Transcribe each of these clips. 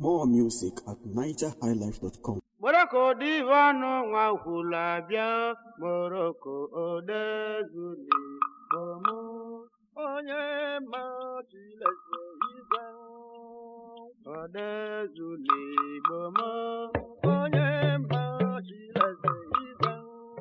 More music at nigerhighlife.com. Moroko divano nwa kwula bịa Moroko odezuli bomo onye ma Chileze igwe odezuli bomo onye ma Chileze igwe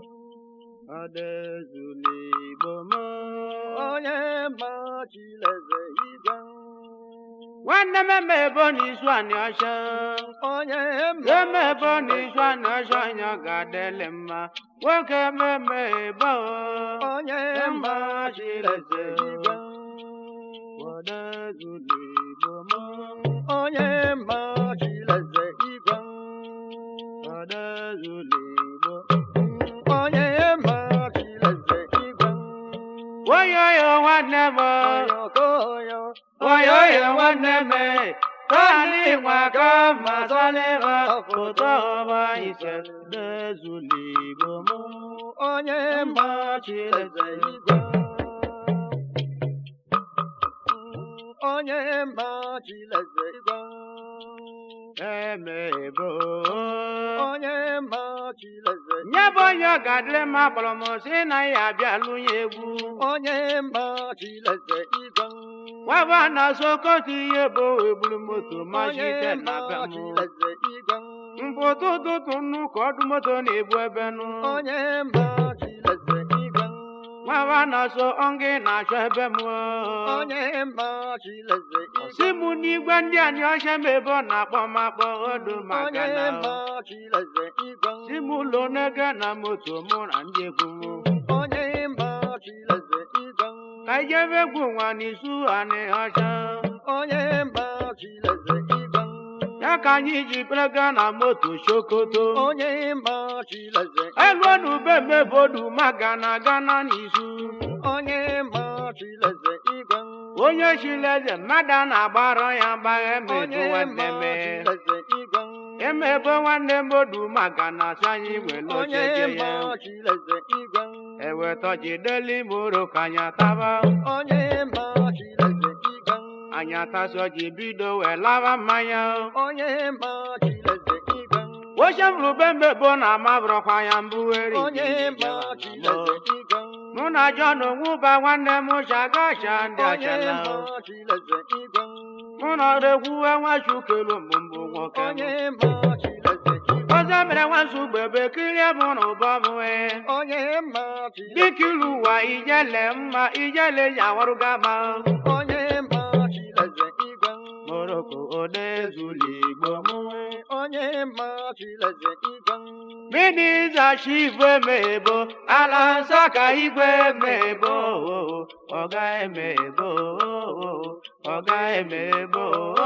odezuli bomo onye ma Chileze igwe nwanne m eme ebo n'izu anị ọcha onye eme ebo n'izu anị ọcha anya ga-adịlị mma nwoke ememe ebo onye ma chileze igwe wadazuli igbo m onye ma chileze igwe wadazuli igbo onye ma chileze igwe oyoyo nwanne m oyoyo nwanne m tani nwaka mazalịra foto ọba ise dezuli igbo m onye ma chileze igwe onye ma chileze igwe emebo onye ma chileze nye bụ onye ọ ga-adịrị mma kpọrọ m si na ya abịalụ ya egwu onye ma chileze igwe nwaba na sokoto ihe bụ egburu moto machite na be m mpụta ụtụtụ nnu ka ọdụ moto na-ebu ebe nụ onye ma chileze igwe nwaba na so onge na-achọ ebe m onye ma chileze igwe si mụ n'igwe ndị anyị ọcha m ebe ọ na-akpọ m akpọ odo maka na chileze igwe si mụ ụlọ n'ego na moto mụ na ndị egwu m onye ma chileze igwe ka ijebe egwu nwa n'isu anị ọcha onye ma chileze igwe ya ka anyị ji pelaga na moto sokoto onye ma chileze elu n'ube mebodu maga na gana n'izu onye ma chileze igwe onye chileze mmadụ a na-agbara ya gbagha emebo nwanne m emebo nwanne m odu maga na asị anyị were ocheje ya ewetọjideli moro ka anya taba onye ma chileze igwe anyị atasọ ji bido wee laba mmanya onye ma chileze igwe oche m rube mbebo na amabụrọkwa ya mbụgheri onye ma chileze igwe mụ na John onwuba nwanne m chagasha ndị achala mụ na ọdegwuwe nwachukelu mbụ nwoke ọzọ mere nwansu gbebe kirie mụ na ụbọ m wee dịka ilu ụwa ijele mma ijele ya warụga ma moroko odezuli igbo m mini zachi igwe mebo ala nsọ ka igwe mebo ọga emebo ọga emebo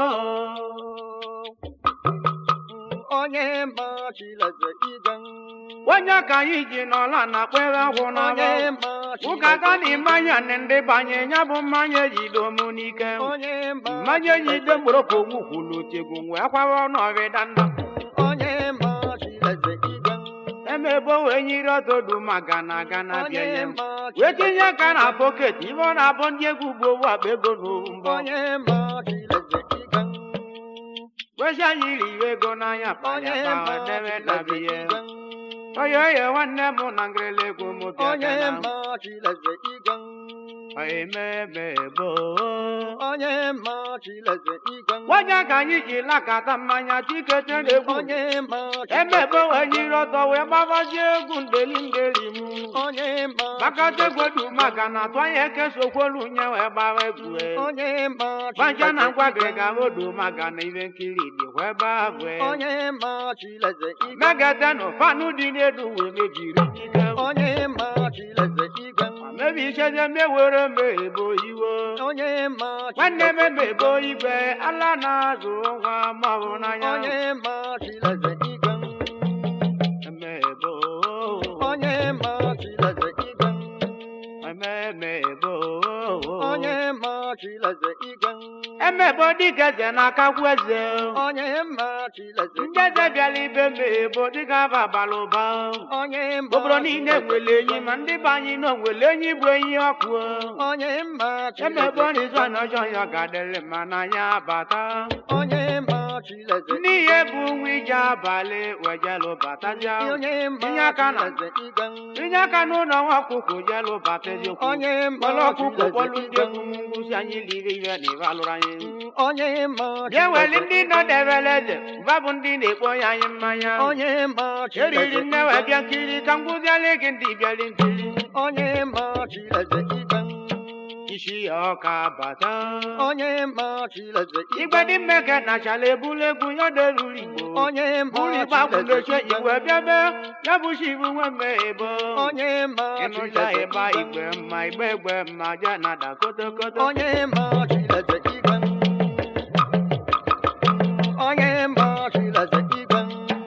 onye ma chileze igwe onye ka anyị ji n'ọla na kpere ọgwụ onye n'abọ ma ụka ga na mmanya na ndị banye ya bụ mmanya ejido mụ n'ike onye ma mmanya ejide mgborokwu ogwu kwulu tegwu wee kwawa ọnụ ọrịda nna onye ma chileze igwe emebe wee nyiri ọtọdu maka na aga na bịa onye ya ma wee tinye ka na poket ibe ọ na-abụ ndị egwu ugbo ụwa akpa ego n'owu mbọ onye ma chileze igwe wezi anyị riri ego n'anya onye kpanya ma ka debe na chileze biya igwe oye oye nwanne m na ngịrịla egwu m onye bịa ma chileze igwe ememebo onye ma chileze igwe onye ka anyị ji lakata mmanya tikete na-egwu onye ma emebe wee nyiri ọtọ wee gbabazie egwu ndeli ndeli m onye ma gbakọta egwedu maka na atụ anya ekesokwolu nye wee gbawa egwu onye ma gbaja na chileze ngwagịrị igwe ga odu maka na ihe nkiri dị wee baa wee onye ma chileze igwe megete na fanụ dị n'elu wee mebiri ike onye ma chileze igwe mebi icheze mewere mebo iwo onye ma nwanne m chileze emebo igwe ala na-azụ nwa maọbụ n'anya onye ma chileze igwe emebo onye ma chileze igwe ememebo onye ma chileze igwe emebo dịka eze na-akakwu eze onye ma chileze ndị eze bịara ibe mebo dịka aba abalị ụba onye ma obodo niile nwere enyi ma ndị be anyị nọ nwere enyi bụ enyi ọkụ onye ma emebe chileze n'izu a n'ọjọọ ya ga-adịrị mma n'anya bata onye ma chileze n'ihe bụ nwa ije abalị wejelụ batazia onye ma Inye aka na- chileze ịga inye aka n'ụlọ nwa ọkụkọ jelụ bataziokwu onye ma kpọrọ ọkụkọ chileze kpọlụ ndị ịga egwu ngwụsị anyị liri ihe na ibe alụrụ anyị onye ma bịa weli chileze ndị nọ debere eze mba bụ ndị na-ekpo ya anyị mmanya onye ma eriri chileze nne wee ịga bịa nkiri ka ngwụziala gị ndị bịara nkiri onye ma chileze ịga isi ya ọka bata onye ma chileze igwe ịga dị mmeke nachala ebulu egwu ya deruru igbo onye ma bụrụ igbe akwụ chileze na-eche ịga igwe bịabe ya bụ shi ibu nwe mme ebo onye ma ịnụcha chileze ịgba ịga igwe mma igbe egbe mma ja nada kotokoto onye ma chileze ịga onye ma chileze ịga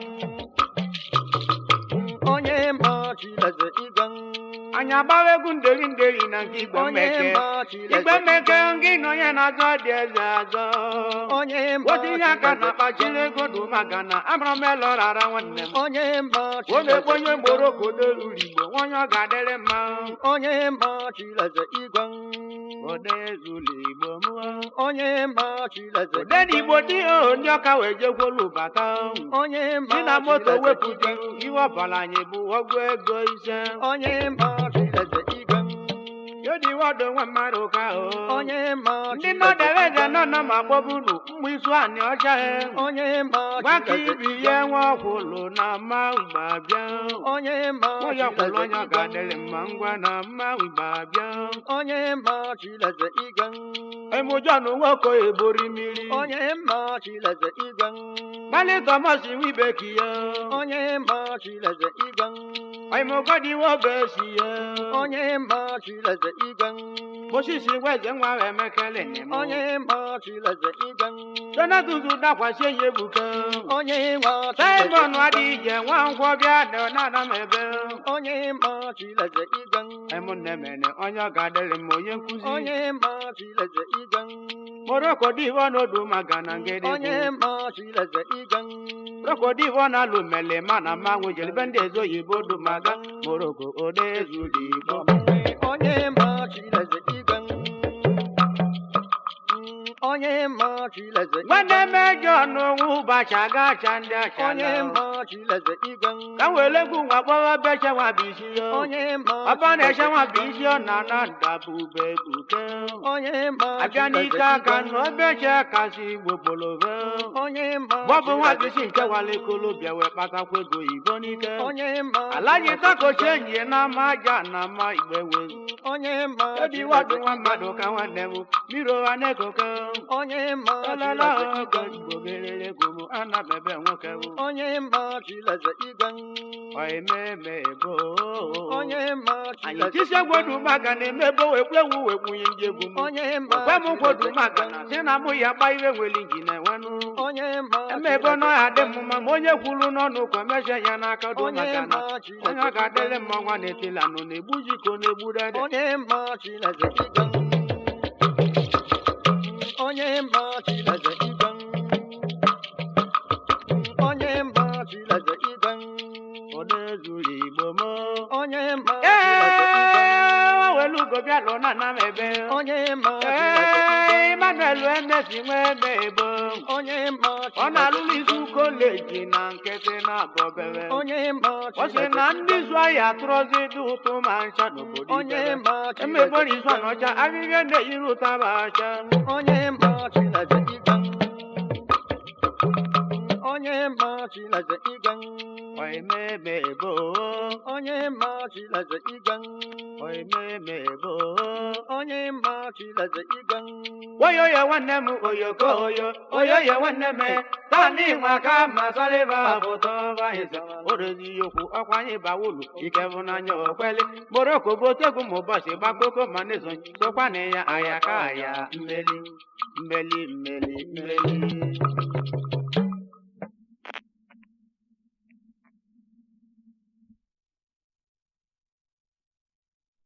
onye ma chileze ịga anyị agbawa egwu nderi nderi na nke igwe onye mmeke ma chileze igwe mmeke gị na onye na-azọ dị eze azọ onye ma otinye aka na chileze akpachiri ego dị maka na amara m elọrara nwanne m onye ma o chileze mekpe onye mgboro ka o deruru igbo onye ọ ga-adịrị mma onye ma chileze ịga odezulu igbo mụọ onye ma chileze ode na igbo dị o ndị ọka wee jekwolu bata onye ma si na moto chileze wepụ ịga dị ihe ọbara anyị bụ ọgwụ ego ise onye ma chileze ịga yodi wọdụ nwa mmadụ ka o onye ma ndị chileze nọdere eze ịga nọ nọ ma kpọbunu mgbe isu anị ọcha he onye ma gbaka chileze ibi ịga ihe nwa ọkwụlụ na mma mgba bịa onye ma onye ọkwụlụ chileze onye ọ ịga ga-adịrị mma ngwa na mma mgba bịa onye ma chileze ịga emujọn nwoke ebori mmiri onye ma chileze ịga gbalị tọmọs wibeki ya onye ma chileze ịga oimogodi nwobe si ya onye ma chileze ịga osisi weze nwa wee mekele njem onye ma chileze ịga donatus dakwasị enyi ebuka onye ma simon chileze adị ije nwa ngwọ bịa na nana m ebe onye ma chileze ịga ụmụnne mene onye ọ ga-adịrị m onye nkụzi onye ma chileze ịga moroko divo n'odu maka na ngede onye ma chileze ịga moroko divo na-alụ mele ma na mmanwụ jelibe ndị ezo oyibo du maga moroko ode ezuli igbo onye ma chileze ịga onye ma chileze nwanne ịga mejọ n'onwe ụbọchị aga acha ndị acha onye ma chileze ịga ka m were egwu nwa kpọwa beche nwa bụ isi ya onye ma ọba na-eche nwa bụ chileze isi ọ na na ndabube buke onye ma abịa n'ike aka na obeche kasị igbo kpolove onye ma gbọbụ nwa bisi nke wale kolobịa wee kpatakwa ego igbo n'ike onye ma alaji takochi enyi ya na ama aja na ama igbe wee onye ma ebi wadụ nwa mmadụ ka nwanne m mmiri ụgha na-ekoke onye ma elele chileze ogo ịga igbo gerere egwu m ana m ebe nwoke m onye ma chileze ịga oimeme ebo onye ma anyị chileze tisi egwodu maka na-eme ebe wekwu ewu wekwunye ndị egwu m onye ma ekwe m kwodu chileze maka ịga na si na mụ ya gba iwe nwere inji na enwenụ onye ma eme ebe ọnụ ya dị m mma ma onye kwuru n'ọnụ ka mesie ya n'aka do onye maka na ma onye chileze ọ ga-adịrị ịga mma ọnwa na-etila nụ na-egbu jiko na-egbu dede onye ma chileze ịga onye ma chileze ịga onye ma chileze ịga odezuru igbo m onye ma chileze ịga ee welu ugo bịa lụ na ana m ebe onye ma chileze ịga ee Emmanuel emesi nwe ebe ebo onye ma ọ na-alụrụ chileze izu koleji na nkịtị na-abọ bere onye ma ọ sị chileze na ndị zụ ahịa atụrụzi dị ụtụ ma ncha n'obodo onye Ibere. ma emebe chileze n'izu anọcha ahịhịa na-eyiri ụtaba acha onye ma chileze ịga onye ma chileze ịga oimeme ebo onye ma chileze ịga oimeme ebo onye ma chileze ịga oyo ya nwanne m oyoko oyo oyo ya nwanne m tani nwa ka ma saliva foto vaisa orezi okwu ọkwa anyị bawulu ike bụ n'anya okweli moroko botegwu ma ụbọchị gbakpoko ma nezo sokwa na ya aya ka aya mmeli mmeli mmeli mmeli